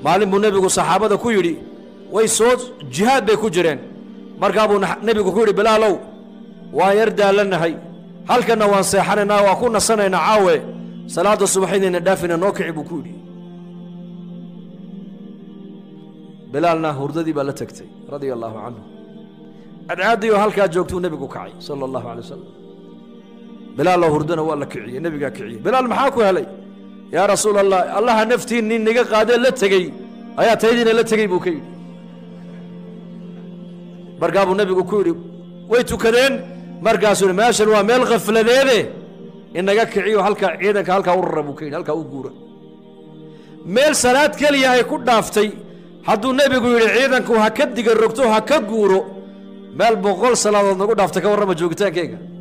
maalin buu nebigu saxaabada ku yidhi way soo jihaad bay ku jireen markaa buu nebigu ku yidhi bilaalow waan yar daalanahay halkanna waan seexanaynaa waan ku nasanaynaa caawe salaadda subaxaydayna dhaafina noo kici buu ku yidhi bilaalna hurdadii baa la tegtay radia allaahu canhu cadcaaddiioo halkaa joogtuu nebigu kacay sala allahu alay wasalam bilaaloo hurdana waa la kiciyey nebigaa kiciyey bilaal maxaa ku helay yaa rasuul allah allaha naftiin nin niga qaadee la tegey ayaa taydiina la tegey buu ka yidhi markaa buu nebigu ku yidhi way tukadeen markaasuu yidhi meeshan waa meel khafladeede inaga kiciyo halkaa ciidanka halkaa u rara buu ka yidhi halkaa u guura meel salaad keliya ay ku dhaaftay hadduu nebigu yidhi ciidanku ha ka diga rogto ha ka guuro meel boqol salaadood nagu dhaaftay ka warrama joogitaankeyga